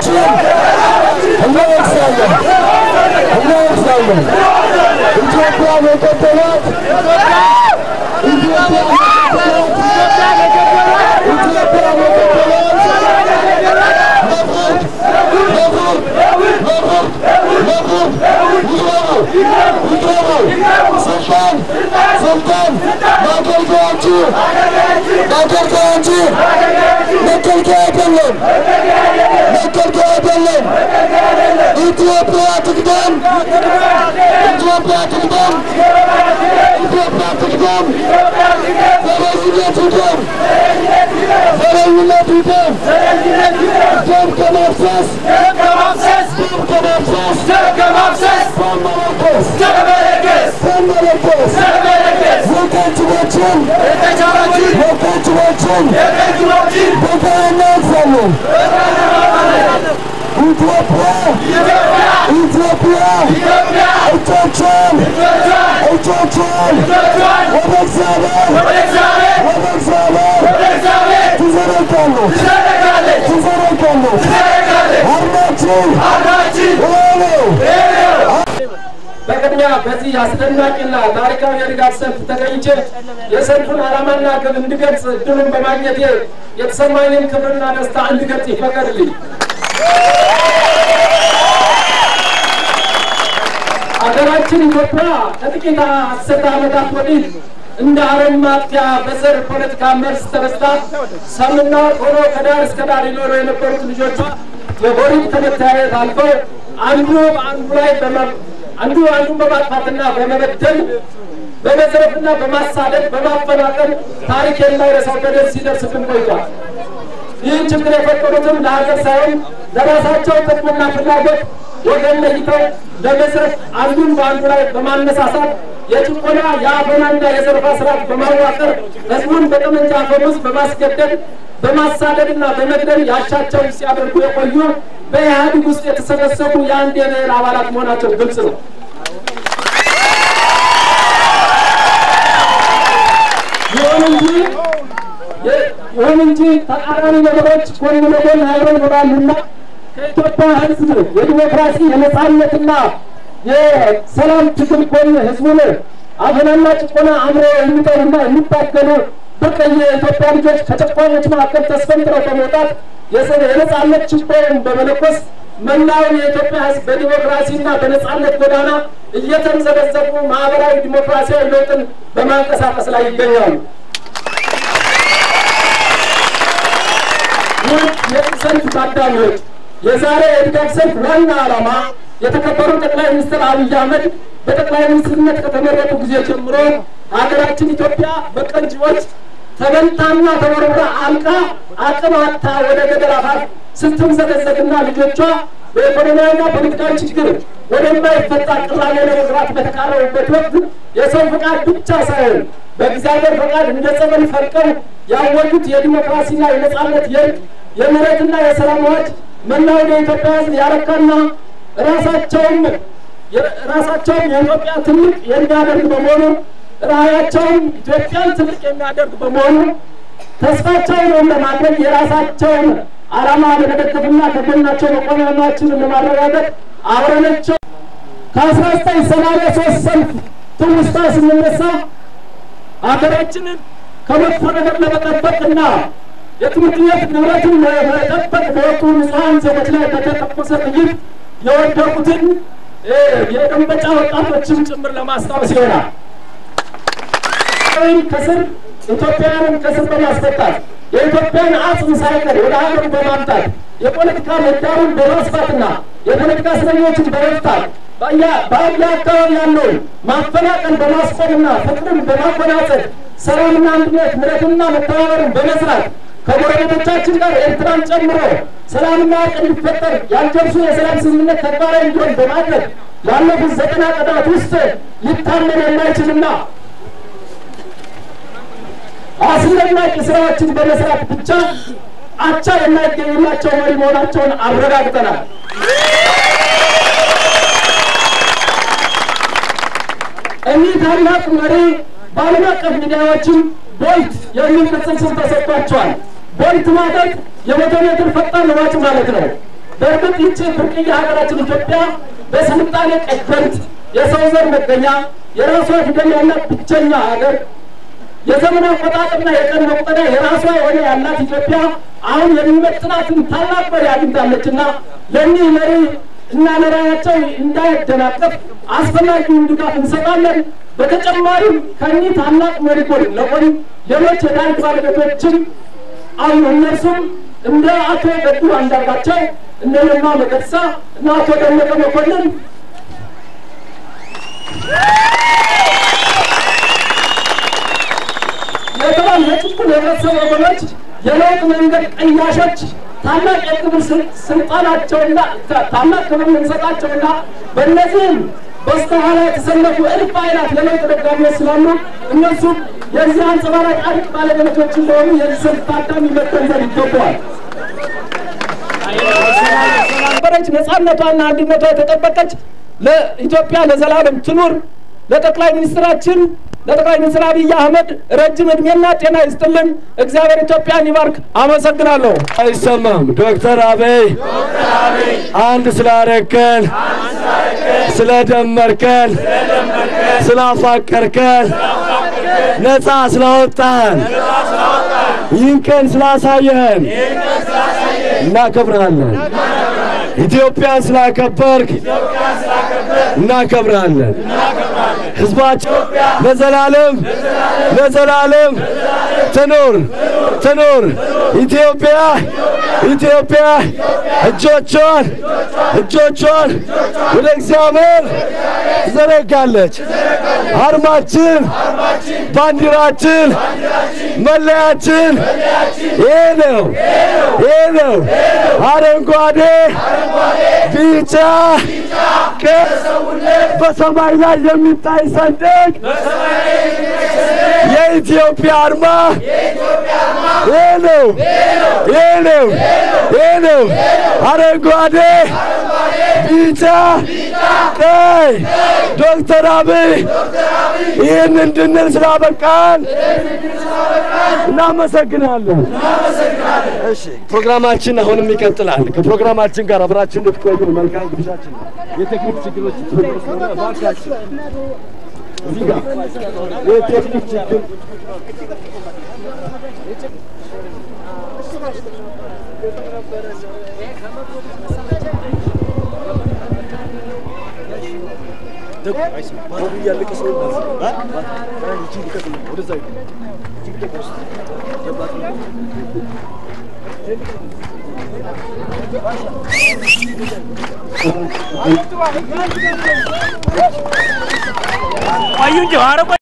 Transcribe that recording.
ጀግናዎችን እናወቅሳለን እናወቅሳለን። ኢትዮጵያ የገደላት ኢትዮጵያ የገደላት ኢትዮጵያ የገደላት ለፍርድ ለፍርድ ለፍርድ ለፍርድ ይቅረቡ ይቅረቡ ስልጣን ስልጣን ማገልገያ እንጂ ማገልገያ እንጂ መገልገያ አይደለም መገልገያ አይደለም። ኢትዮጵያ ትቅደም ኢትዮጵያ ትቅደም ኢትዮጵያ ትቅደም ዘረኝነት ይቅደም ዘረኝነት ይቅደም ደም ከማፍሰስ ደም ከማፍሰስ በመለገስ በመለገስ ወታደሮችን ወታደሮችን በጋና ያልፋለን። ኢትዮጵያ ኢትዮጵያ እጆቿን እጆቿን ወደ እግዚአብሔር ወደ እግዚአብሔር ትዘረጋለች ትዘረጋለች። አርማችን ይሄ ነው። በቅድሚያ በዚህ አስደናቂና ታሪካዊ የድጋፍ ሰልፍ ተገኝቼ የሰልፉን ዓላማና ግብ እንድገልጽ እድሉን በማግኘቴ የተሰማኝን ክብርና ደስታ እንድገልጽ ይፈቀድልኝ። አገራችን ኢትዮጵያ ከጥቂት አስርተ ዓመታት ወዲህ እንደ አረም ማጥፊያ በዘር ፖለቲካ መርዝ ተበስታ ሰምና ወርቅ ሆኖ ከዳር እስከ ዳር ይኖሩ የነበሩት ልጆቿ የጎሪጥ ከመተያየት አልፈው አንዱ በአንዱ ላይ በመ- አንዱ አንዱን በማጥፋትና በመበደል በመዝረፍና በማሳደድ በማፈናቀል ታሪክ የማይረሳው በደል ሲደርስብን ቆይቷል። ይህን ችግር የፈጠሩትም ለሀገር ሳይሆን ለራሳቸው ጥቅምና ፍላጎት ወገን ለይተው ለመዝረፍ አንዱን በአንዱ ላይ በማነሳሳት የጭቆና የአፈናና የዘረፋ ስርዓት በማዋቀር ህዝቡን በጠመንጃ አፈሙዝ በማስገደድ በማሳደድና በመግደል ያሻቸውን ሲያደርጉ የቆዩ በኢህአዴግ ውስጥ የተሰበሰቡ የአንድ የብሔር አባላት መሆናቸው ግልጽ ነው። ይሁን እንጂ ይሁን እንጂ ተቃራኒ ነገሮች ጎን ለጎን አብረው ይኖራሉና ከኢትዮጵያ ህዝብ የዲሞክራሲ የነጻነትና የሰላም ትግል ጎን ህዝቡን አፈናና ጭቆና አምሮ የሚጠሩና የሚታገሉ ብርቅዬ የኢትዮጵያ ልጆች ከጨቋኞች መካከል ተስፈንጥረው በመውጣት የሰ- የነጻነት ችቦውን በመለኮስ መላውን የኢትዮጵያ ህዝብ በዲሞክራሲና በነጻነት ጎዳና እየተንዘበዘቡ ማህበራዊ ዲሞክራሲያዊ ለውጥን በማንቀሳቀስ ላይ ይገኛሉ። ውድ የሰልፍ ታዳሚዎች የዛሬ የድጋፍ ሰልፍ ዋና ዓላማ የተከበሩ ጠቅላይ ሚኒስትር አብይ አህመድ በጠቅላይ ሚኒስትርነት ከተመረጡ ጊዜ ጀምሮ ሀገራችን ኢትዮጵያ በቀንጂዎች ተበልታና ተወርውራ አልቃ አቅም አጥታ ወደ ገደል አፋፍ ስትምዘገዘግና ልጆቿ በኢኮኖሚያዊና ፖለቲካዊ ችግር ወደማይፈታ ቅራኔ ለመግባት በተቃረቡበት ወቅት የሰው ፈቃድ ብቻ ሳይሆን በእግዚአብሔር ፈቃድ እንደ ጸበል ፈልቀው ያወጁት የዲሞክራሲና የነጻነት የእርቅ የምህረትና የሰላም አዋጅ መላውን የኢትዮጵያ ሕዝብ ያረካና ራሳቸውም ራሳቸውም የኢትዮጵያ ትልቅ የሚያደርግ በመሆኑ ራዕያቸውም ኢትዮጵያን ትልቅ የሚያደርግ በመሆኑ ተስፋቸውን ለማድረግ የራሳቸውን ዓላማ ለመደገፍና ከጎናቸው መቆማችንን ለማረጋገጥ አብረናቸው ከአስራ ዘጠኝ ሰማንያ ሶስት ሰልፍ ትውስታ ስንነሳ ሀገራችንን ከመጥፎ ነገር ለመጠበቅና የትምህርት ቤት ንብረትን ለመጠበቅ በወጡ ንጹሐን ዜጎች ላይ በተተኮሰ ጥይት የወደቁትን የደንበጫ ወጣቶችን ጭምር ለማስታወስ ይሆናል። ወይም ከስር ኢትዮጵያውያንን ከስር በማስፈታት የኢትዮጵያን አጽም ሳይቀር ወደ ሀገሩ በማምጣት የፖለቲካ ምህዳሩን በማስፋትና የፖለቲካ እስረኞችን በመፍታት በአያ አካባቢ ያለውን ማፈናቀል በማስቆምና ፍቅርን በማጎናጸፍ ሰላምና አንድነት ምሕረትና መተባበርን በመስራት ከጎረቤቶቻችን ጋር ኤርትራን ጨምሮ ሰላምና እርቅ እንዲፈጠር ያልጀብሱ የሰላም ስምምነት ተግባራዊ እንዲሆን በማድረግ ላለፉት ዘጠና ቀናት ውስጥ ሊታመን የማይችልና አስደናቂ ስራዎችን በመስራት ብቻ አቻ የማይገኝላቸው መሪ መሆናቸውን አረጋግጠናል። እኒህ ታላቅ መሪ በዓለም አቀፍ ሚዲያዎችም ቦልት የሚል ቅጽል ስም ተሰጥቷቸዋል። ቦልት ማለት የመቶ ሜትር ፈጣን ሯጭ ማለት ነው። በእርግጥ ይቺ ብርቅዬ ሀገራችን ኢትዮጵያ በስልጣኔ ቀደምት የሰው ዘር መገኛ የራሷ ፊደል ያላት ብቸኛ ሀገር የዘመን አቆጣጠርና የቀን መቁጠሪያ የራሷ የሆነ ያላት ኢትዮጵያ አሁን የሚመጥናትን ታላቅ መሪ አግኝታለችና ለእኒህ መሪ እና ለራያቸው እንዳይደናቀፍ አስፈላጊውን ድጋፍ እንሰጣለን። በተጨማሪም ከእኒህ ታላቅ መሪ ጎን ለቆን ሌሎች የታሪክ ባለቤቶችም አሉ። እነርሱም እንደ አቶ ገዱ አንዳርጋቸው፣ እነ ለማ መገርሳ እና አቶ ደመቀ መኮንን የተባሉ የጭቁን የህብረተሰብ ወገኖች የለውጥ መንገድ ቀያሾች ታላቅ የክብር ስልጣናቸውና ታላቅ ክብር የምንሰጣቸውና በእነዚህም በስተኋላ የተሰለፉ እልፍ አይላት የለውጥ ደጋፊዎች ስላሉ እነሱም የዚህ አንጸባራቂ አድቅ ባለቤቶች እንደሆኑ የዚህ ሰልፍ ታዳሚ መገንዘብ ይገባዋል። ነበረች ነጻነቷና አንድነቷ የተጠበቀች ለኢትዮጵያ ለዘላለም ትኑር። ለጠቅላይ ሚኒስትራችን ለጠቅላይ ሚኒስትር አብይ አህመድ ረጅም እድሜና ጤና ይስጥልን። እግዚአብሔር ኢትዮጵያን ይባርክ። አመሰግናለሁ። አይሰማም። ዶክተር አብይ አንድ ስላረከን፣ ስለደመርከን፣ ስላፋቀርከን፣ ነፃ ስላወጣን፣ ይህን ቀን ስላሳየህን እናከብራለን። ኢትዮጵያን ስላከበርክ እናከብራለን። ህዝባቸው ለዘላለም ለዘላለም ትኑር ትኑር ኢትዮጵያ ኢትዮጵያ እጆቿን እጆቿን ወደ እግዚአብሔር ትዘረጋለች። አርማችን፣ ባንዲራችን፣ መለያችን ይሄ ነው ይሄ ነው። አረንጓዴ፣ ቢጫ፣ ቀይ በሰማይ ላይ የሚታይ ሰንደቅ የኢትዮጵያ አርማ ይሄ ነው ይሄ ነው ይሄ ነው። አረንጓዴ፣ ቢጫ፣ ቀይ ዶክተር አብይ ይህን እንድንል ስላበቃን እናመሰግናለን። እሺ ፕሮግራማችን አሁንም ይቀጥላል። ከፕሮግራማችን ጋር አብራችን እንድትቆዩ መልካም ግብዣችን ነው። የቴክኒክ ችግሮች ተፈጥሮ ስለሆነ እባካችሁ እዚህ ጋር የቴክኒክ ችግር ቆዩ እንጂ ኧረ ቆይ